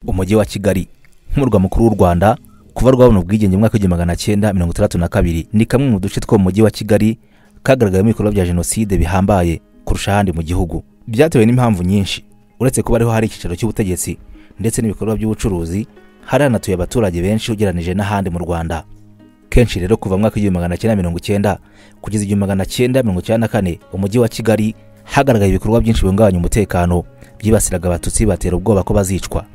umujyi wa kigali nk'umurwa mukuru w'u rwanda kuva rwabona ubwigenge mu mwaka w'igihumbi magana cyenda mirongo itandatu na kabiri ni kamwe mu duce two mu mujyi wa kigali kagaragayemo ibikorwa bya jenoside bihambaye kurusha ahandi mu gihugu byatewe n'impamvu nyinshi uretse kuba ariho hari icyicaro cy'ubutegetsi ndetse n'ibikorwa by'ubucuruzi hari hanatuye abaturage benshi ugeranije n'ahandi mu rwanda kenshi rero kuva mu mwaka w'igihumbi magana cyenda mirongo icyenda kugeza igihumbi magana cyenda mirongo icyenda na kane umujyi wa kigali hagaragaye ibikorwa byinshi bihungabanya umutekano byibasiraga abatutsi batera ubwoba ko bazicwa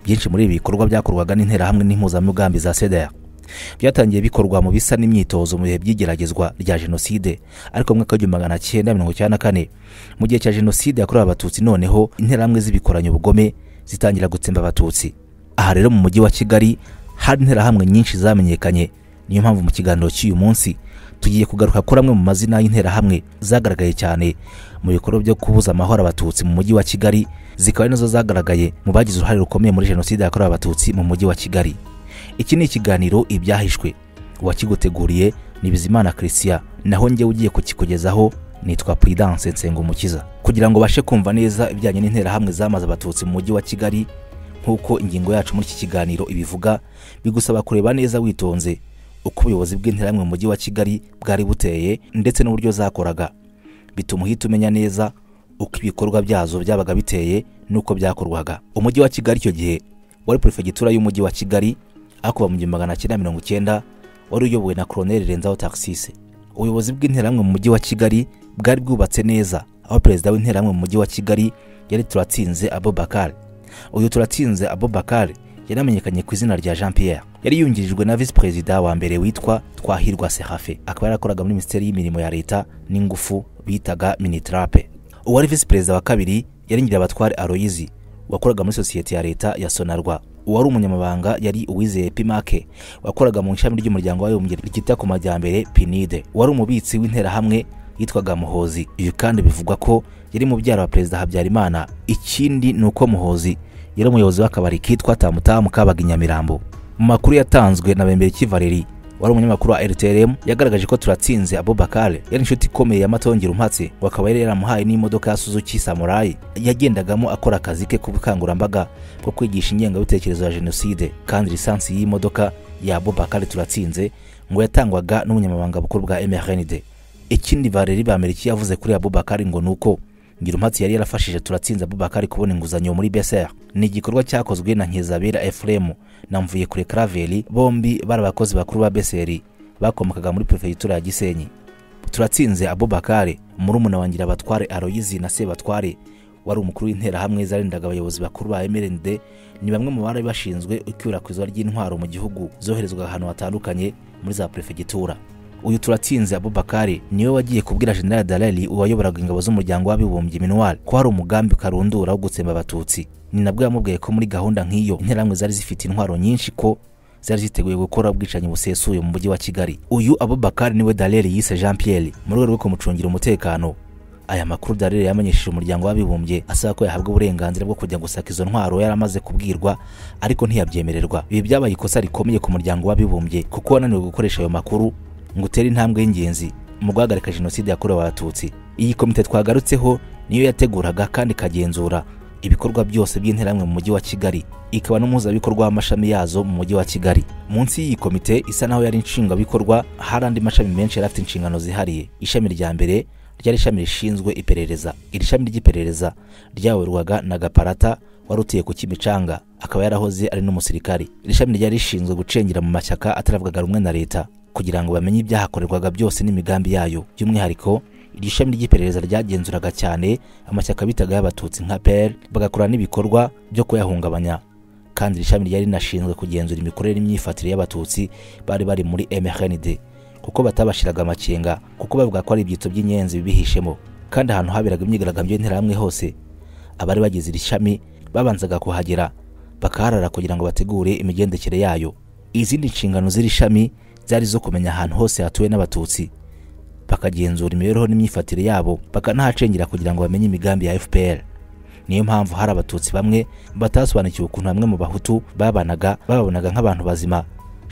byinshi muri ibi bikorwa byakorwaga n'interahamwe n'impuzamugambi za sedera byatangiye bikorwa mu bisa n'imyitozo mu bihe by'igeragezwa rya jenoside ariko mu mwaka w'igihumbi magana cyenda mirongo icyenda na kane mu gihe cya jenoside yakorewe abatutsi noneho interahamwe z'ibikoranya ubugome zitangira gutsemba abatutsi aha rero mu mujyi wa kigali hari interahamwe nyinshi zamenyekanye niyo mpamvu mu kiganiro cy'uyu munsi tugiye kugaruka kuri amwe mu mazina y'interahamwe zagaragaye cyane mu bikorwa byo kubuza amahoro abatutsi mu mujyi wa kigali zikaba ari nazo zagaragaye mu bagize uruhare rukomeye muri jenoside yakorewe abatutsi mu mujyi wa kigali iki ni ikiganiro ibyahishwe uwakiguteguriye ni bizimana christian naho njyewe ugiye kukikugezaho nitwa prudence nsengumukiza kugira ngo ubashe kumva neza ibijyanye n'interahamwe zamaze abatutsi mu mujyi wa kigali nk'uko ingingo yacu muri iki kiganiro ibivuga bigusaba kureba neza witonze uko ubuyobozi bw'interahamwe mu mujyi wa kigali bwari buteye ndetse n'uburyo zakoraga bituma uhita umenya neza uko ibikorwa byazo byabaga biteye n'uko byakorwaga umujyi wa kigali icyo gihe wari perefegitura y'umujyi wa kigali aho kuva mu gihumbi magana cyenda mirongo icyenda wari uyobowe na koroneli renzaho taxise ubuyobozi bw'interahamwe mu mujyi wa kigali bwari bwubatse neza aho perezida w'interahamwe mu mujyi wa kigali yari turatsinze abubakari uyu turatsinze abubakari yaramenyekanye ku izina rya jean pierre yari yungirijwe na visi perezida wa mbere witwa twahirwa sehafe akaba yarakoraga muri minisiteri y'imirimo ya leta n'ingufu bitaga minitarape uwari visi perezida wa kabiri yari nyirabatware aroyizi wakoraga muri sosiyete ya leta ya sonarwa uwari umunyamabanga yari uwizeye pimake wakoraga mu ishami ry'umuryango w'abibumbye ryita ku majyambere pinide wari umubitsi w'interahamwe yitwaga muhozi ibi kandi bivugwa ko yari mubyara wa perezida habyarimana ikindi ni uko muhozi yari umuyobozi w'akabari kitwa tamutamu kabaga inyamirambo mu makuru yatanzwe na bemberiki valeri wari umunyamakuru wa rtrm yagaragaje ko turatsinze abubakare yari inshuti ikomeye ya matongera umpatse wakaba yari yaramuhaye n'imodoka ya suzuki samurayi yagendagamo akora akazi ke k'ubukangurambaga bwo kwigisha ingengabitekerezo ya jenoside kandi lisansi y'imodoka ya abubakare turatsinze ngo yatangwaga n'ubunyamabanga bukuru bwa mrnd ikindi valeri bameriki yavuze kuri abubakari ngo ni uko ngirumpatsi yari yarafashije turatsinze abubakari kubona inguzanyo muri bsr ni igikorwa cyakozwe na nkizabera efuremu na mvuyekure karaveri bombi bari abakozi bakuru ba beseri bakomokaga muri perefegitura ya gisenyi turatsinze abubakari murumuna wa ngirabatware aroyizi na sebatware wari umukuru w'interahamwe zarindaga abayobozi bakuru ba mrnd ni bamwe mu bari bashinzwe ikwirakwizwa ry'intwaro mu gihugu zoherezwa ahantu hatandukanye muri za perefegitura uyu turatsinze abubakari niwe wagiye kubwira general darari uwayoboraga ingabo z'umuryango w'abibumbye minuwari ko hari umugambi karundura wo gutsemba abatutsi ni nabwo yamubwiye ko muri gahunda nk'iyo interahamwe zari zifite intwaro nyinshi ko zari ziteguye gukora ubwicanyi busesuye mu mujyi wa kigali uyu abubakari niwe darari yise jean pierre mu rwego rwo kumucungira umutekano aya makuru darari yamenyesheje umuryango w'abibumbye asaba ko yahabwa uburenganzira bwo kujya gusaka izo ntwaro yari amaze kubwirwa ariko ntiyabyemererwa ibi byabaye ikosa rikomeye ku muryango w'abibumbye kuko wananiwe gukoresha ayo makuru ngo utere intambwe y'ingenzi mu guhagarika jenoside yakorewe abatutsi iyi komite twagarutseho niyo yateguraga kandi ikagenzura ibikorwa byose by'interahamwe mu mujyi wa kigali ikaba n'umuhuzabikorwa w'amashami yazo mu mujyi wa kigali munsi y'iyi komite isa naho yari inshingabikorwa hari andi mashami menshi yari afite inshingano zihariye ishami rya mbere ryari ishami rishinzwe iperereza iri shami ry'iperereza ryayoborwaga na gaparata wari utuye ku kimicanga akaba yarahoze ari n'umusirikari iri shami ryari rishinzwe gucengera mu mashyaka ataravugaga rumwe na leta kugira ngo bamenye ibyahakorerwaga byose n'imigambi yayo by'umwihariko iryo shami ry'iperereza ryagenzuraga cyane amashyaka bitaga y'abatutsi nka peri bagakora n'ibikorwa byo kuyahungabanya kandi iri shami ryari rinashinzwe kugenzura imikorere n'imyifatire y'abatutsi bari bari muri mrnd kuko batabashiraga amakenga kuko bavuga ko ari ibyitso by'inyenzi bibihishemo kandi ahantu haberaga imyigaragambyo y'interahamwe hose abari bagize iri shami babanzaga kuhagera bakaharara kugira ngo bategure imigendekere yayo izindi nshingano z'iri shami zari zo kumenya ahantu hose hatuwe n'abatutsi bakagenzura imibereho n'imyifatire yabo bakanahacengera kugira ngo bamenye imigambi ya fpr niyo mpamvu hari abatutsi bamwe batasobanukiwe ukuntu bamwe mu bahutu babanaga bababonaga nk'abantu bazima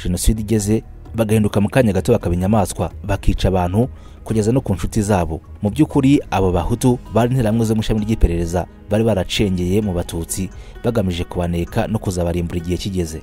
jenoside igeze bagahinduka mu kanya gato bakaba inyamaswa bakica abantu kugeza no ku nshuti zabo mu by'ukuri abo bahutu bari interahamwe zo mu ishami ry'iperereza bari baracengeye mu batutsi bagamije kubaneka no kuzabarimbura igihe kigeze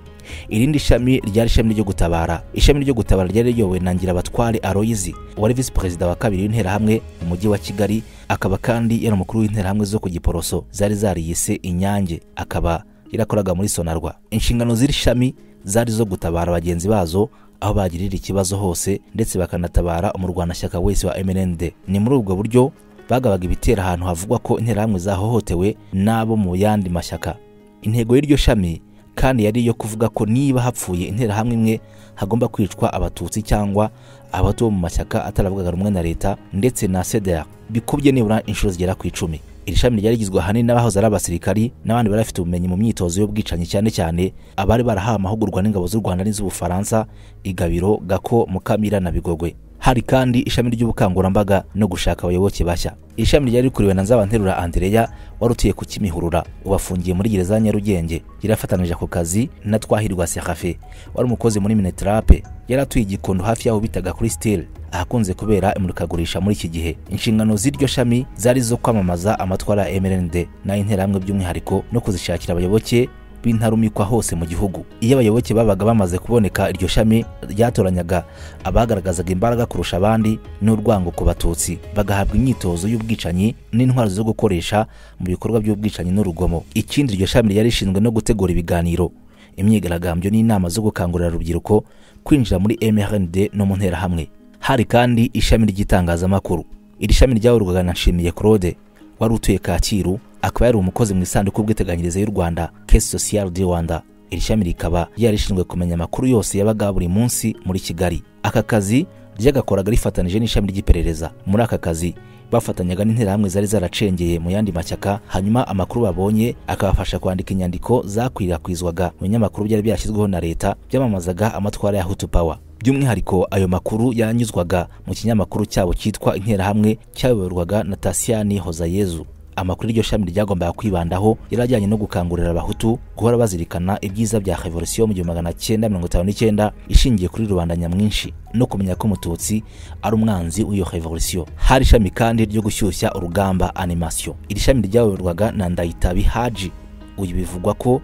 irindi shami ryari ishami ryo gutabara ishami ryo gutabara ryari riyobowe na ngirabatware aroyizi wari visi perezida wa kabiri w'interahamwe mu mujyi wa kigali akaba kandi yari umukuru w'interahamwe zo ku giporoso zari zariyise inyange akaba yarakoraga muri sonarwa inshingano z'iri shami zari zo gutabara bagenzi bazo aho bagirira ikibazo hose ndetse bakanatabara umurwanashyaka wese wa MND ni muri ubwo buryo bagabaga ibitero ahantu havugwa ko interahamwe zahohotewe n'abo mu yandi mashyaka intego y'iryo shami kandi yari iyo kuvuga ko niba hapfuye interahamwe imwe hagomba kwicwa abatutsi cyangwa abato bo mu mashyaka ataravugaga rumwe na leta ndetse na CDR bikubye nibura inshuro zigera ku icumi iri shami ryari rigizwe ahanini n'abahoze ari abasirikari n'abandi bari bafite ubumenyi mu myitozo y'ubwicanyi cyane cyane abari barahawe amahugurwa n'ingabo z'u rwanda n'iz'ubufaransa igabiro gako mukamira na bigogwe hari kandi ishami ry'ubukangurambaga no gushaka abayoboke bashya iri shami ryari rikuriwe na nzabanterura andereya wari utuye ku kimihurura ubafungiye muri gereza ya nyarugenge yarafatanije ako kazi na twahirwa sekafe wari umukozi muri minetarape yari atuye igikondo hafi y'aho bitaga kuri stile ahakunze kubera imurikagurisha muri iki gihe inshingano z'iryo shami zari zo kwamamaza amatwara ya mrnd n'ay'interahamwe by'umwihariko no kuzishakira abayoboke b'intarumikwa hose mu gihugu iyo abayoboke babaga bamaze kuboneka iryo shami ryatoranyaga abagaragazaga imbaraga kurusha abandi n'urwango ku batutsi bagahabwa imyitozo y'ubwicanyi n'intwaro zo gukoresha mu bikorwa by'ubwicanyi n'urugomo ikindi iryo shami ryari rishinzwe no gutegura ibiganiro imyigaragambyo n'inama zo gukangurira urubyiruko kwinjira muri mrnd no mu nterahamwe hari kandi ishami ry'itangazamakuru iri shami ryayoborwaga na nshimiye claude wari utuye kacyiru akaba yari umukozi mu isanduku y'ubwiteganyirize y'u rwanda kesi sosiyal di rwanda iri shami rikaba yarishinzwe kumenya amakuru yose yabaga buri munsi muri kigali aka kazi ryagakoraga rifatanije n'ishami ry'iperereza muri aka kazi bafatanyaga n'interahamwe zari zaracengeye mu yandi mashyaka hanyuma amakuru babonye akabafasha kwandika inyandiko zakwirakwizwaga mu binyamakuru byari byashyizweho na leta byamamazaga amatwara ya hutu power by'umwihariko ayo makuru yanyuzwaga mu kinyamakuru cyabo cyitwa interahamwe cyayoborwaga na tasiyani hozayezu amakuru iryo shami ryagombaga kwibandaho yari ajyanye no gukangurira abahutu guhora bazirikana ibyiza bya revolisiyo mu gihumbi magana cyenda mirongo itanu n'icyenda ishingiye kuri rubanda nyamwinshi no kumenya ko umututsi ari umwanzi w'iyo revolisiyo hari ishami kandi ryo gushyushya urugamba animasiyo iri shami ryayoborwaga na ndayitabi haji uyu bivugwa ko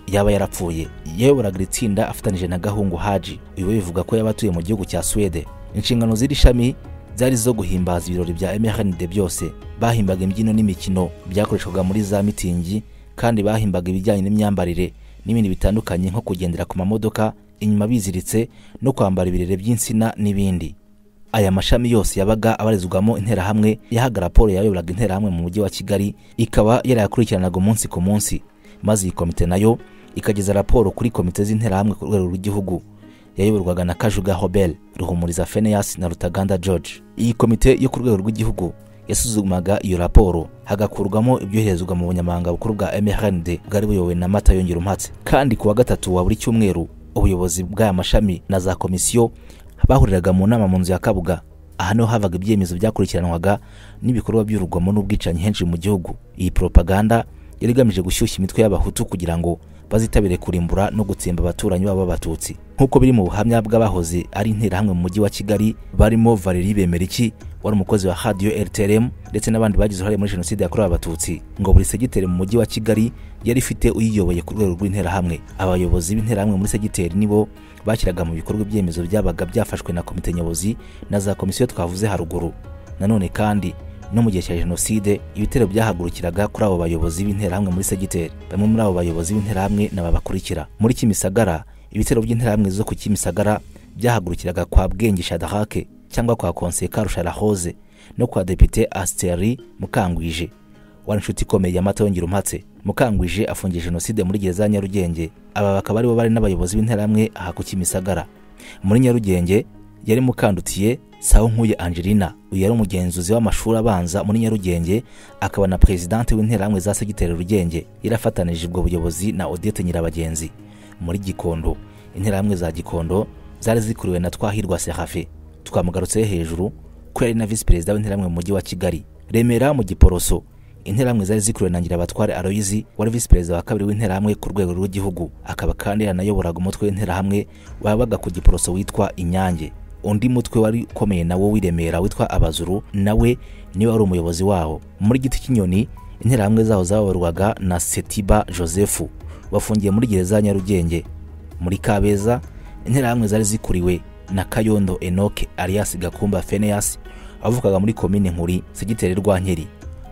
yaba yarapfuye yayoboraga iri tsinda afatanije na gahungu haji uyu we bivuga ko yaba atuye mu gihugu cya suwede inshingano z'iri shami zari zo guhimbaza ibirori bya mrnd byose bahimbaga imbyino n'imikino byakoreshwaga muri za mitingi kandi bahimbaga ibijyanye n'imyambarire n'ibindi bitandukanye nko kugendera ku mamodoka inyuma biziritse no kwambara ibirere by'insina n'ibindi aya mashami yose yabaga abarizwamo interahamwe yahaga raporo yayoboraga interahamwe mu mujyi wa kigali ikaba yarayakurikiranaga umunsi ku munsi maze iyi komite nayo ikageza raporo kuri komite z'interahamwe ku rwego rw'igihugu yayoborwaga na kajuga hobel ruhumuriza feneyasi na rutaganda george iyi komite yo ku rwego rw'igihugu yasuzumaga iyo raporo hagakurwamo ibyoherezwa mu bunyamabanga bukuru bwa mrnd bwari buyobowe na mata yongera umhatse kandi ku wa gatatu wa buri cyumweru ubuyobozi bw'aya mashami na za komisiyo bahuriraga mu nama mu nzu ya kabuga aha niho havaga ibyemezo byakurikiranwaga n'ibikorwa by'urugomo n'ubwicanyi henshi mu gihugu iyi propaganda yari igamije gushyushya imitwe y'abahutu kugira ngo bazitabire kurimbura no gutsemba abaturanyi babo b'abatutsi nk'uko biri mu buhamya bw'abahoze ari interahamwe mu mujyi wa kigali barimo valeri bemeriki wari umukozi wa radiyo rtrm ndetse n'abandi bagize uruhare muri jenoside yakorewe abatutsi ngo buri segiteri mu mujyi wa kigali yari ifite uyiyoboye ku rwego rw'interahamwe abayobozi b'interahamwe muri segiteri nibo bashyiraga mu bikorwa ibyemezo byabaga byafashwe na komite nyobozi na za komisiyo twavuze haruguru nanone kandi no mu gihe cya jenoside ibitero byahagurukiraga kuri abo bayobozi b'interahamwe muri segiteri bamwe muri abo bayobozi b'interahamwe naba bakurikira muri kimisagara ibitero by'interahamwe zo ku kimisagara byahagurukiraga kwa bwenge shadarake cyangwa kwa konseka rusharahoze no kwa depite asiteri mukangwije wari inshuti ikomeye ya mata yongera umhatse mukangwije afungiye jenoside muri gereza ya nyarugenge aba bakaba aribo bari n'abayobozi b'interahamwe aha ku kimisagara muri nyarugenge yari mukandutiye saho nkuye angelina uyu yari umugenzuzi w'amashuri abanza muri nyarugenge akaba na perezidante w'interahamwe za segiteri rugenge yarafatanije ubwo buyobozi na odette nyirabagenzi muri gikondo interahamwe za gikondo zari zikuriwe na twahirwa sehafe twamugarutseho hejuru ko yari na visi perezida w'interahamwe mu mujyi wa kigali remera mu giporoso interahamwe zari zikuriwe na Ngirabatware Aloyizi wari visi perezida wa kabiri w'interahamwe ku rwego rw'igihugu akaba kandi yanayoboraga umutwe w'interahamwe wabaga ku giporoso witwa Inyange undi mutwe wari ukomeye nawo w'iremera witwa abazuru nawe niwe wari umuyobozi wawo muri giti cy'inyoni interahamwe zaho zayoborwaga na setiba joseph bafungiye muri gereza ya nyarugenge muri kabeza interahamwe zari zikuriwe na kayondo enoke alias gakumba feneyasi wavukaga muri komine nkuri segiteri rwankeri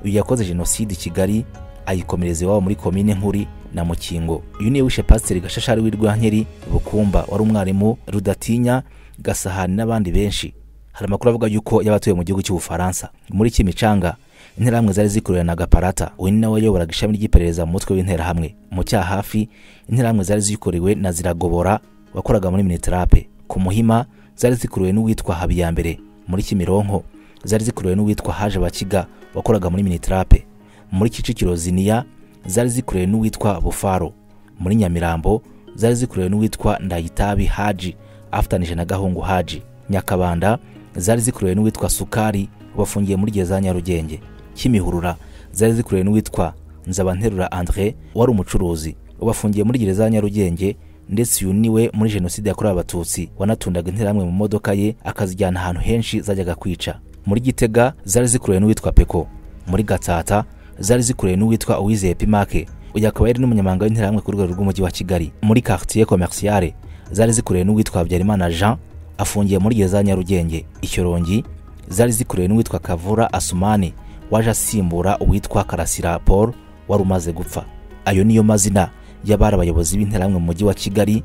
uyu yakoze jenoside i kigali ayikomereza iwabo muri komine nkuri na mukingo uyu niwe wishe pasiteri gashashari w'i rwankeri bukumba wari umwarimu rudatinya gasahani n'abandi benshi hari amakuru avuga yuko y'abatuye mu gihugu cy'ubufaransa muri kimicanga interahamwe zari zikuriwe na gaparata uyu ni nawe wayoboraga ishami ry'iperereza mu mutwe w'interahamwe mu cyahafi interahamwe zari zikuriwe na ziragobora wakoraga muri minitirape ku muhima zari zikuriwe n'uwitwa habiyambere muri kimironko zari zikuriwe n'uwitwa haje bakiga wakoraga muri minitirape muri kicukiro ziniya zari zikuriwe n'uwitwa bufaro muri nyamirambo zari zikuriwe n'uwitwa ndayitabi haji afatanije na gahungu haji nyakabanda zari zikuriwe n'uwitwa sukari wafungiye muri gereza ya nyarugenge kimihurura zari zikuriwe n'uwitwa nzabanterura andre wari umucuruzi ubafungiye muri gereza ya nyarugenge ndetse uyu niwe muri jenoside yakorewe abatutsi wanatundaga interahamwe mu modoka ye akazijyana ahantu henshi zajyaga kwica muri gitega zari zikuriwe n'uwitwa peko muri gatsata zari zikuriwe n'uwitwa uwizeye pimake uyu akaba yari n'umunyamabanga w'interahamwe ku rwego rw'umujyi wa kigali muri quartier commerciale zari zikuriwe n'uwitwa habyarimana jean afungiye muri gereza ya nyarugenge ikirongi zari zikuriwe n'uwitwa kavura asumani waje asimbura uwitwa karasira paul wari umaze gupfa ayo niyo mazina y'abari abayobozi b'interahamwe mu mujyi wa kigali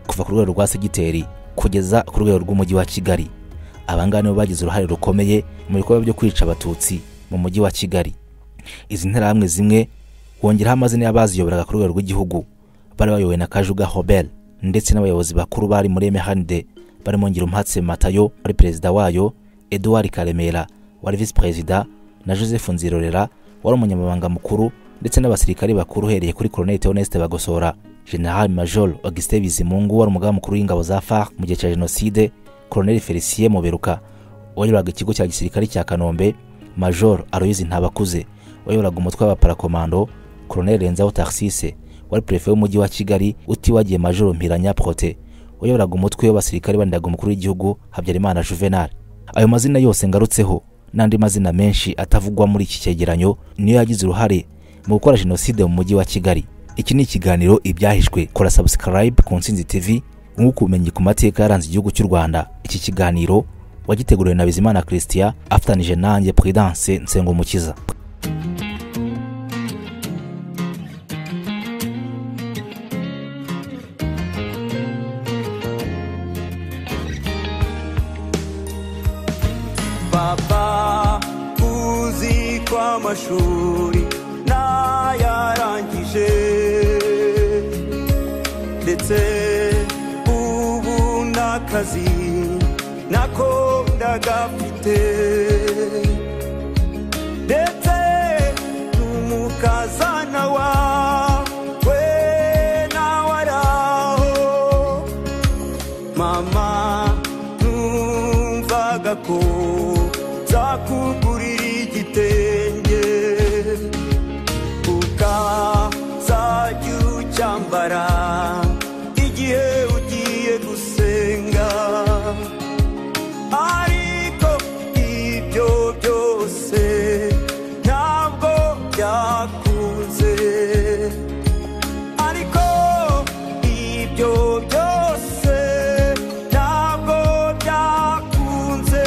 kuva ku rwego rwa segiteri kugeza ku rwego rw'umujyi wa kigali abangaba nibo bagize uruhare rukomeye mu bikorwa byo kwica abatutsi mu mujyi wa kigali izi nterahamwe zimwe wongeraho amazina y'abaziyoboraga ku rwego rw'igihugu bari bayobowe na kajuga hobert ndetse n'abayobozi bakuru bari muri emehanide barimo ngirumpatse matayo wari perezida wayo eduard karemera wari visi perezida na joseph nzirorera wari umunyamabanga mukuru ndetse n'abasirikare bakuru uhereye kuri colonel theoneste bagosora general major augustin bizimungu wari umugaba mukuru w'ingabo za far mu gihe cya jenoside colonel felicien muberuka wayoboraga ikigo cya gisirikare cya kanombe major aloyizi ntabakuze wayoboraga umutwe w'abaparakomando colonel renzaho taxise wari perefe w'umujyi wa kigali utibagiye majoro mpiranya prote wayoboraga umutwe w'abasirikare bandaga umukuru w'igihugu habyarimana juvenal ayo mazina yose ngarutseho n'andi mazina menshi atavugwa muri iki cyegeranyo niyo yagize uruhare mu gukora jenoside mu mujyi wa kigali iki ni ikiganiro ibyahishwe kora subscribe ku ntsinzi tv mwuka ubumenyi ku mateka yaranze igihugu cy'u rwanda iki kiganiro wagiteguriwe na bizimana christian afatanije nanjye prudence nsengumukiza baba uzi ko amashuri ntayarangije ndetse ubu n'akazi nako ndagafite ndetse n'umukazana wawe nawe araho mama numvaga ko zakugurira igitenge ukazajya ucyambara igihe ugiye gusenga ariko ibyo byose ntabwo byakunze ariko ibyo byose ntabwo byakunze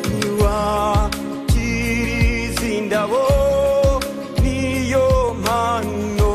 ntiwakiriza indabo niyo mpano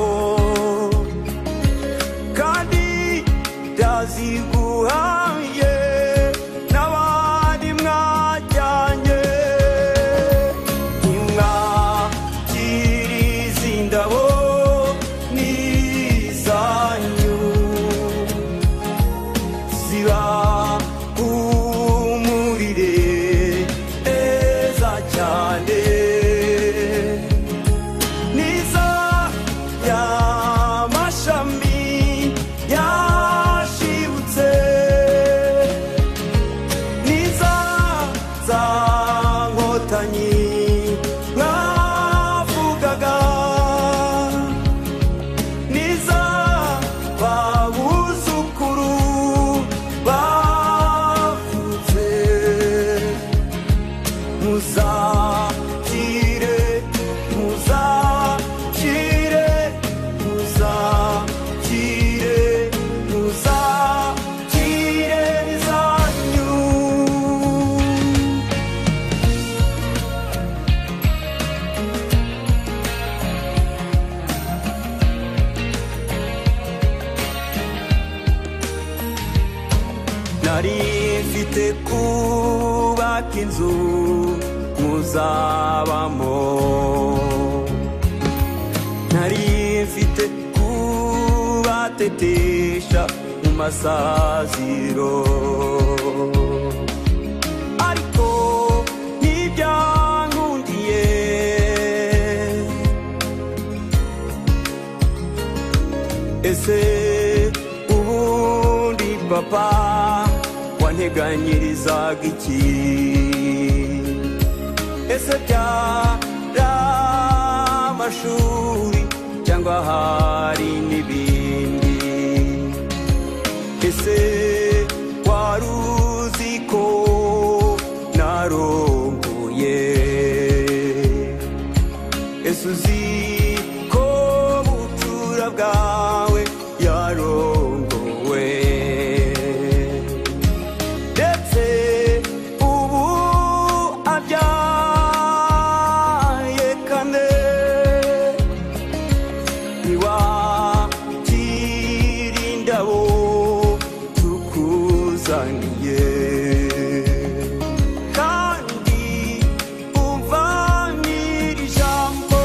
nari mfite kubaka inzu muzabamo nari mfite kubatetesha mu masaziro ariko ntibyankundiye ese ubundi papa wanteganyirizaga iki ese amashuri cyangwa hari n'ibindi ese wari uzi ko narongoye ese uzi ko bucura bwawe yarongowe ndetse ubu abyaye kane iwakira indabo tukuzaniye kandi umva n'iri jambo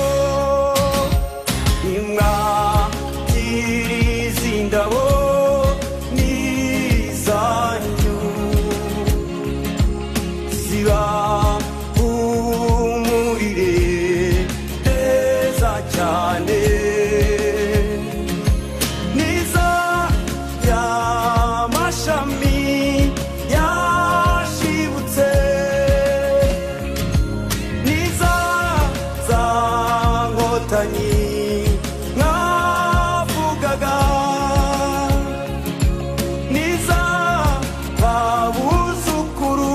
nimwakira izi ndabo ni izanyu ziba humurire neza cyane niza y'amashami yashibutse niza za nkotanyi mwavugaga niza babuzukuru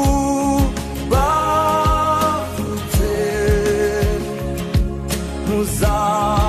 bavutse muza